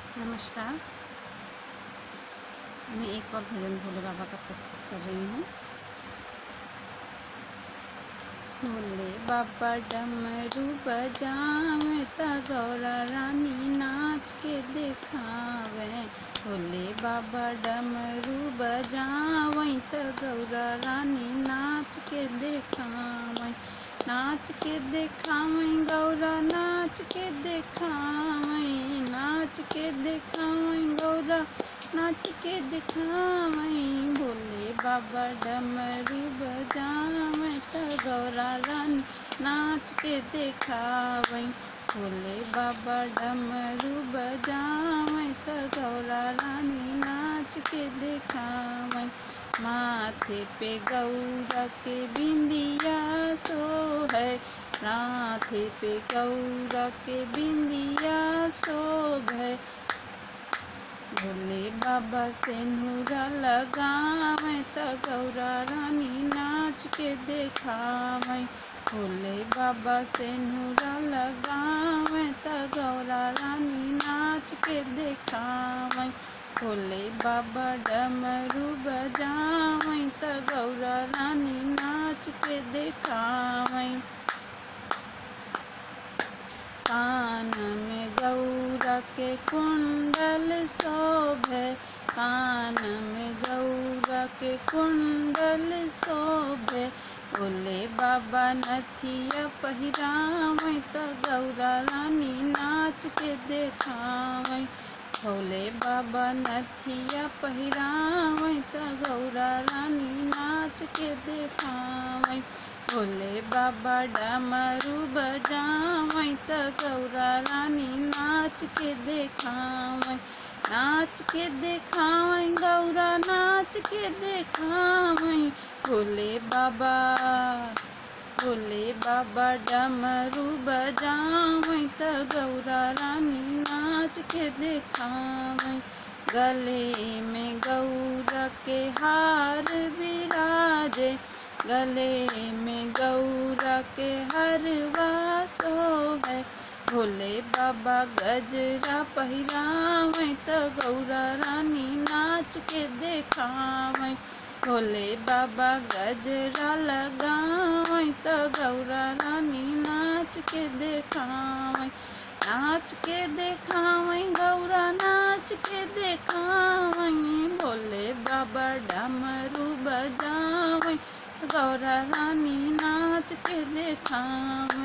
नमस्कार मैं एक और भजन भोले बाबा का प्रस्तुत कर रही हूँ भोले बाबा डमरू बजावे त गौरा रानी नाच के देखावे भोले बाबा डमरू बजावे त गौरा रानी नाच के देखावे नाच के देखावे गौरा नाच के देखावे नाच के देखावे गौरा नाच के दिखावे भोले बाबा डमरू बजावे त गौरा रानी नाच के देखावे भोले बाबा डमरू बजावे त गौरा रानी नाच के देखावे माथे पे गौरा के बिंदिया सो है माथे पे गौरा के बिंदिया शोभ है भोले बाबा से नूरा लगावे त गौरा रानी नाच के देखावे भोले बाबा से नूरा लगावे त गौरा रानी नाच के देखावे भोले बाबा डमरू बजावे त गौरा रानी नाच के देखावे कान में गौरा के कुंडल शोभे कान में गौरा के कुंडल शोभे भोले बाबा नथिया पहिरावे त गौरा रानी नाच के देखावे भोले बाबा नथिया पहिरावे त गौरा रानी नाच के देखावे भोले बाबा डमरू बजावे त गौरा रानी नाच के देखावे नाच के देखावे गौरा नाच के देखावे भोले बाबा भोले बाबा डमरू बजावे त गौरा रानी नाच के देखावे गले में गौरा के हार विराजे गले में गौरा के हरवा सो है भोले बाबा गजरा पहिरावे त गौरा रानी नाच के देखावे भोले बाबा गजरा लगावे त गौरा रानी नाच के देखावे नाच के देखावे गौरा नाच के देखावे भोले बाबा डमरू बजावे गौरा रानी नाच के देखावे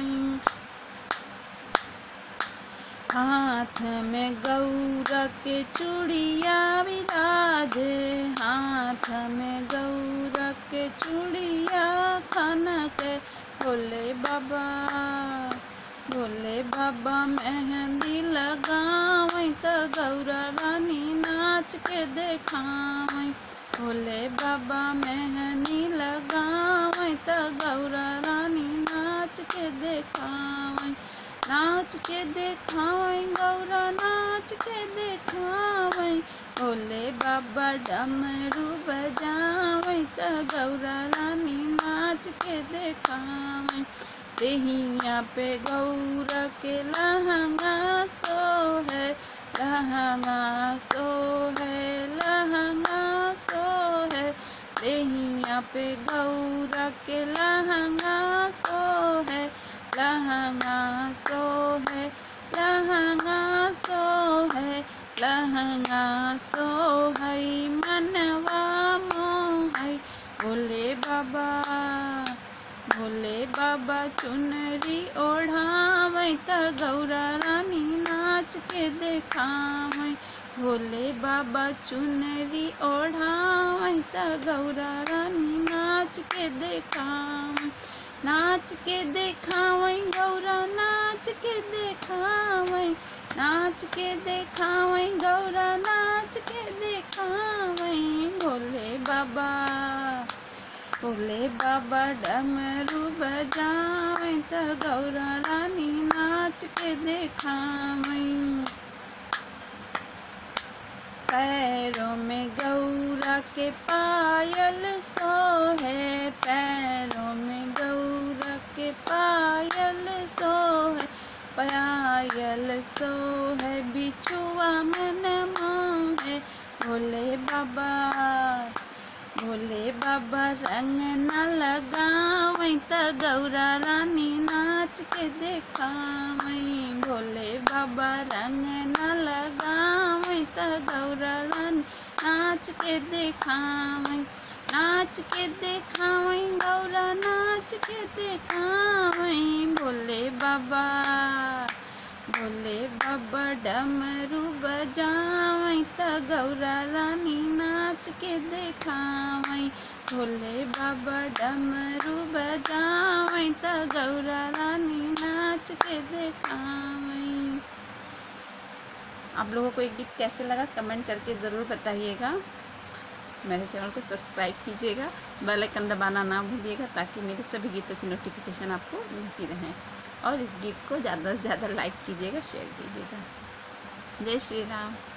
हाथ में गौरा के चूड़िया विराजे हाथ में गौरा के चूड़िया खनक भोले बाबा भोले बाबा मेहंदी लगावे त गौरा रानी नाच के देखावे भोले बाबा मेहंदी लगावे त गौरा रानी नाच के देखावे नाच के देखावे गौरा नाच के देखावे भोले बाबा डमरू बजावे त गौरा रानी नाच के देखावे देहिया पे गौरा के लहंगा सो है लहंगा सो है लहंगा सो है देहिया पे गौरा के लहंगा सो है लहंगा सो है लहंगा सो है लहंगा सो है मनवा मोह भोले बाबा भोले बाबा चुनरी ओढ़ावे त गौरा रानी नाच के देखावे भोले बाबा चुनरी ओढ़ावे त गौरा रानी नाच के देखावे नाच के देखावे गौरा नाच के देखावे नाच के देखावे गौरा नाच के देखावे भोले बाबा भोले बाबा डमरू बजावे त गौरा रानी नाच के देखावे पैरों में गौरा के पायल सो है पैरों में गौरा के पायल सो है पायल सो है बिछुआ मन मोहे भोले बाबा भोले बाबा रंग न लगावई त गौरा रानी नाच के देखावई भोले बाबा रंग न लगावई त गौरा रानी नाच के देखावई नाच के देखावई गौरा नाच के देखावई भोले बाबा भोले बाबा डमरू बजावई त गौरा रानी नाच के देखावई भोले बाबा डमरू बजावई त गौरा रानी नाच के देखावई आप लोगों को एक गीत कैसे लगा कमेंट करके ज़रूर बताइएगा मेरे चैनल को सब्सक्राइब कीजिएगा बेल आइकन दबाना ना भूलिएगा ताकि मेरे सभी गीतों की नोटिफिकेशन आपको मिलती रहें और इस गीत को ज़्यादा से ज़्यादा लाइक कीजिएगा शेयर कीजिएगा जय श्री राम